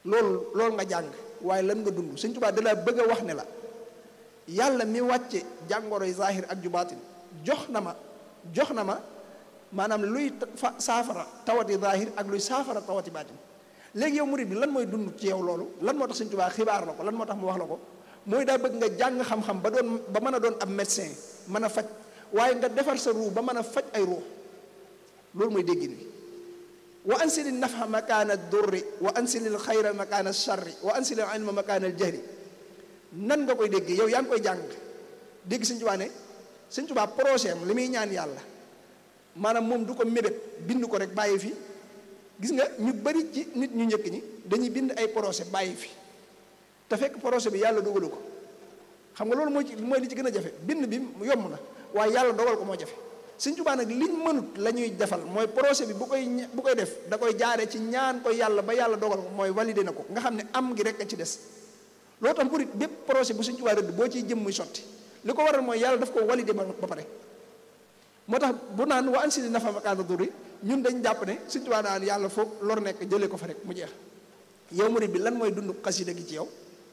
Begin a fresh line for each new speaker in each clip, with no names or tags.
loolu loolu nga jàng waaye lan nga dund Sëñ Tuubaa da la bëgg a wax ne la yàlla mi wàcce jàngoroy zahir ak ju baatin jox na ma jox na ma maanaam luy fa saafara tawati zahir ak luy saafara tawati baatin léegi yow murid bi lan mooy dund ci yow loolu lan moo tax Sëñ Tuubaa xibaar la ko lan moo tax mu wax la ko mooy daa bëgg nga jàng xam-xam ba doon ba mën a doon ab médecin mën a faj waaye nga defar sa ruu ba mën a faj ay ruu loolu mooy déggin wi wa ansili nafa makaana durri wa ansili xayra makaana charri wa ansili ilma makaana jahri nan nga koy dégg yow yaa ngi koy jàng dégg Sëñ Tuubaa ne Sëñ Tuubaa projet am li muy ñaan yàlla maanaam moom du ko mébét bind ko rek bàyyi fi gis nga ñu bari ci nit ñu njëkk ñi dañuy bind ay projet bàyyi fi te fekk projet bi yàlla dogalu ko xam nga loolu mooy ci mooy li ci gën a jafe bind bi yomb na waaye yàlla dogal ko moo jafe Sëñ Tuubaa nag liñ mënut la ñuy defal mooy projet bi bu koy bu koy def da koy jaare ci ñaan ko yàlla ba yàlla dogal ko mooy validé na ko nga xam ne am gi rek a ci des loolu tax murit bépp projet bu Sëñ Tuubaa rëdd boo ciy jëm muy sotti li ko waral mooy yàlla daf ko validé ba ba pare moo tax bu naan wa ansili nafa makaana durri ñun dañ jàpp ne Sëñ Tuubaa naan yàlla foog lor nekk jëlee ko fa rek mu jeex yow murit bi lan mooy dund xasida gi ci yow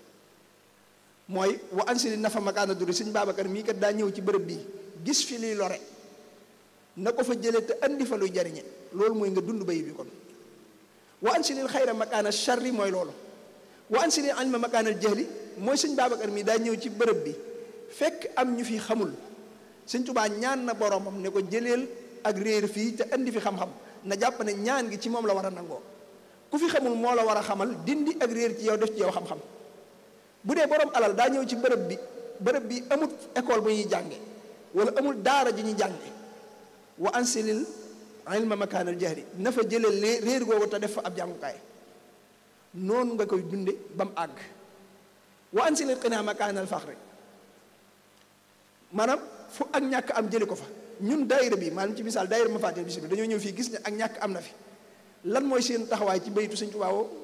mooy wa ansili nafa makaana durri Sëñ Babacar mii kat daa ñëw ci bërëb bii gis fi liy lore na ko fa jëlee te andi fa luy jariñe loolu mooy nga dund bay bi kon wa ansilil xayra makaana charri mooy loolu wa ansilil ilma makaanal jahli mooy sëñ Babacar mi daa ñëw ci bërëb bi fekk am ñu fi xamul sëñ Tubaa ñaan na boromam ne ko jëleel ak réer fii te andi fi xam-xam na jàpp ne ñaan gi ci moom la war a nangoo ku fi xamul moo la war a xamal dindi ak réer ci yow def ci yow xam-xam bu dee borom alal daa ñëw ci bërëb bi bërëb bi amul école bu ñuy jànge wala amul daara ji ñuy jànge wa ansilil ilma makaanal jahri na fa jëlee réer googu te def fa ab jàngukaay noonu nga koy dunde ba mu àgg wa ansilil qinaa makaanal faxri maanaam fu ak ñàkk am jëli ko fa ñun daayira bi maanaam ci misaal daayira ma fàtteel bis bi dañoo ñëw fii gis ne ak ñàkk am na fi lan mooy seen taxawaay ci baytu Sëñ Tuubaa woo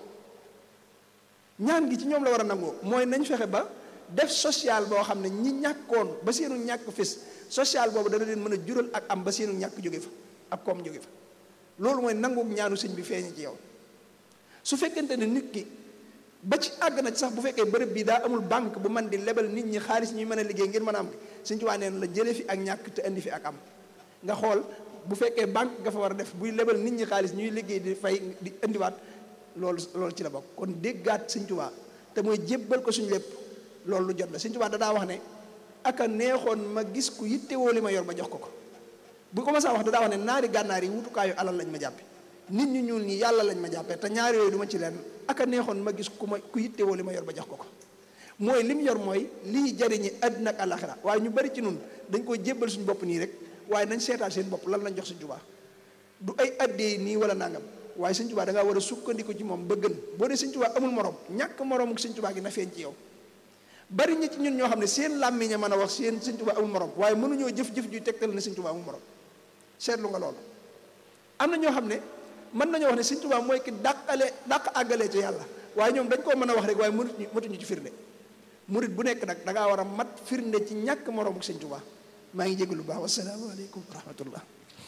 ñaan gi ci ñoom la war a nangoo mooy nañ fexe ba def social boo xam ne ñi ñàkkoon ba seenu ñàkk fis social boobu dana leen mën a jural ak am ba seenu ñàkk jóge fa ak koom jóge fa loolu mooy nangook ñaanu sëñ bi feeñe ci yow su fekkente ne nit ki ba ci àgg na ci sax bu fekkee bërëb bi daa amul banque bu man di lebal nit ñi xaalis ñuy mën a liggéey ngir mën a am Sëñ Tuubaa neen la jële fi ak ñàkk te indi fi ak am nga xool bu fekkee banque nga fa war a def buy lebal nit ñi xaalis ñuy liggéey di fay di indiwaat loolu loolu ci la bokk kon déggaat Sëñ Tuubaa te mooy jébbal ko suñu lépp loolu lu jot la Sëñ Tuubaa da daa wax ne aka neexoon ma gis ku yittewoo li ma yor ba jox ko ko bu ko ma saa wax da daa wax ne naari gànnaar yi wutukaayu alal lañ ma jàppe nit ñu ñuul ñi yàlla lañ ma jàppee te ñaari yooyu du ma ci leen aka neexoon ma gis ku ma ku yittewoo li ma yor ba jox ko ko mooy li mu yor mooy lii jariñi àddina ak àllaxira waaye ñu bari ci nun dañ koy jébbal suñu bopp nii rek waaye nañ seetaal seen bopp lan lañ jox Sëñ Tuubaa du ay addee nii wala nangam waaye Sëñ Tuubaa da ngaa war a sukkandiku ci moom ba gën boo dee Sëñ Tuubaa amul morom ñàkk moromu Sëñ Tuubaa gi na feeñ ci yow bari ñi ci ñun ñoo xam ne seen làmmiñ a mën a wax seen Sëñ Tuubaa amul morom waaye mënuñoo jëf-jëf juy tegtal ne Sëñ Tuubaa amul morom seetlu nga loolu am na ñoo xam ne mën nañoo wax ne Sëñ Tuubaa mooy ki dàqale dàq àggalee ci yàlla waaye ñoom dañ koo mën a wax rek waaye mënuñu mëtuñu ci firnde murit bu nekk nag da ngaa war a mat firnde ci ñàkk moroom ak Sëñ Tuubaa maa ngi jégalu baax wasalaamaaleykum wa rahmatullah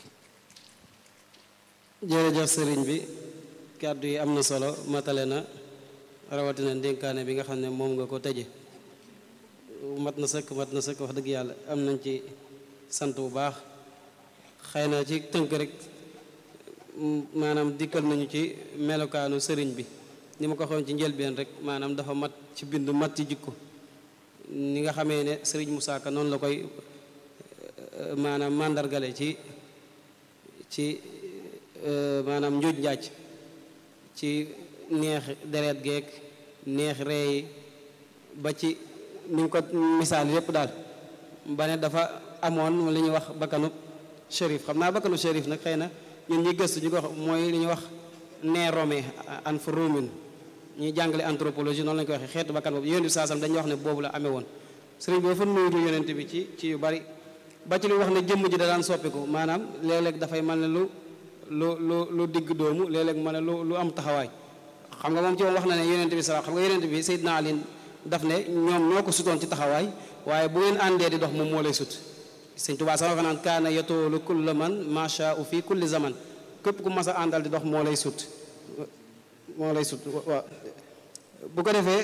jërëjëf sëriñ bi kàddu yi am na solo matale na rawatina ndénkaane bi nga xam ne moom nga ko tëje mat na sëkk mat na sëkk wax dëgg yàlla am nañ ci sant bu baax xëy na ci tënk rek maanaam dikkal nañu ci melokaanu sëriñ bi ni ma ko waxoon ci njëlbeen rek maanaam dafa mat ci bind mat ci jikko ni nga xamee ne sëriñ Moussa Ka noonu la koy maanaam màndargale ci ci maanaam njuuj njaaj ci neex deret geek neex reey ba ci ni nga ko misaal yépp daal ba ne dafa amoon li ñuy wax bakkanu shérif xam naa bakkanu shérif nag xëy na ñun ñi gëstu ñu ko wax mooy li ñuy wax nee rome an fa romin ñuy jàngale anthropologie noonu lañu koy waxee xeetu bakkan boobu yonent bi saasam dañuy wax ne boobu la amee woon sëriñ bi dafa nuyu yonent bi ci ci yu bari ba ci lu wax ne jëmm ji da daan soppiku maanaam léeg-léeg dafay mel ne lu lu lu lu digg doomu léeg-léeg mel ne lu lu am taxawaay xam nga moom ci moom wax na ne yonent bi salaam xam nga yonent bi Seydina Ali daf ne ñoom ñoo ko sutoon ci taxawaay waaye bu ngeen àndee di dox moom moo lay sut sëñ Tuubaa sax wax naan kaana yatoolu kulla man macha u fi kulli zaman képp ku mas a àndal di dox moo lay sut moo lay sut waaw bu ko defee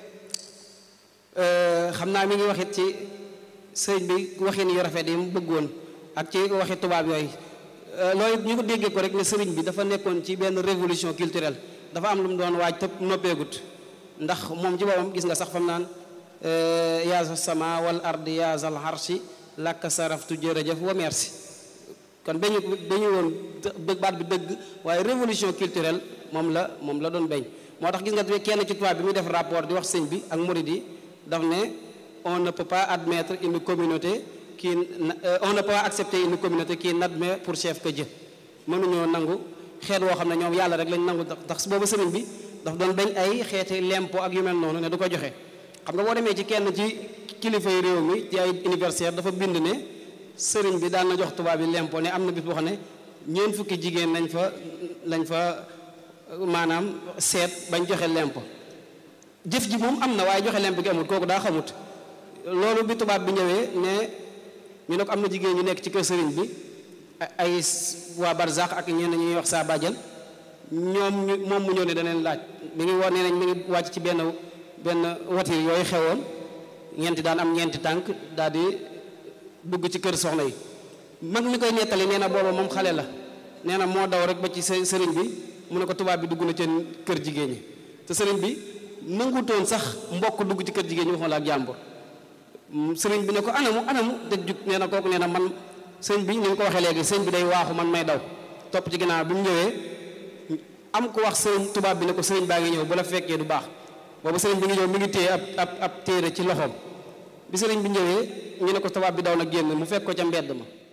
xam naa mi ngi waxit ci sëriñ bi waxin yu rafet yi mu bëggoon ak ci waxi tubaab yooyu loolu ñu ko déggee ko rek ne sëriñ bi dafa nekkoon ci benn révolution culturelle dafa am lu mu doon waaj te noppeegut ndax moom ci boppam gis nga sax fam naan yaasa sama wal ardi yaasal harshi lakk saraftu jërëjëf wa merci kon dañu dañu woon baat bi dëgg waaye révolution culturelle moom la moom la doon beñ moo tax gis nga kenn ci tubaab bi muy def rapport di wax sëñ bi ak murid yi daf ne on ne peut pas admettre une communauté qui on ne peut pas accepter une communauté qui n'admet pour chef que Dieu mënuñoo nangu xeet woo xam ne ñoom yàlla rek lañ nangu ndax boobu sëriñ bi daf doon bañ ay xeeti lempo ak yu mel noonu ne du ko joxe xam nga boo demee ci kenn ci kilifa yi réew mi ci ay universitaire dafa bind ne sëriñ bi daan na jox tubaab yi lempo ne am na bis boo xam ne ñeent fukki jigéen lañ fa lañ fa maanaam seet bañ joxe lempo jëf ji moom am na waaye joxe lempo gi amul kooku daa xamut loolu bi tubaab bi ñëwee ne ñu ne ko am na jigéen ñu nekk ci kër sëriñ bi ay waa Barzak ak ñenn ñuy wax saa bàjjal ñoom ñu moom mu ñëw ne daneen laaj mi ngi war nee nañ mi ngi wàcc ci benn benn watir yooyu xewoon ñeenti daan am ñeenti tànk daal di dugg ci kër soxna yi mag mi koy nettali nee na booba moom xale la nee na moo daw rek ba ci sëriñ bi mu ne ko tubaab bi dugg na ci kër jigéen ñi te sëriñ bi nangutoon sax mbokk dugg ci kër jigéen ñi waxuma la ak jàmbur sëriñ bi ne ko anamu anamu te jug nee na kooku nee na man sëriñ bi ni nga ko waxee léegi sëriñ bi day waaxu man may daw topp ci ginnaaw bi mu ñëwee am ko wax sëriñ tubaab bi ne ko sëriñ baa ngi ñëw bu la fekkee du baax boobu sëriñ bi ngi ñëw mi ngi téye ab ab ab téere ci loxoom bi sëriñ bi ñëwee ñu ne ko tubaab bi daw na génn mu fekk ko ca mbedd ma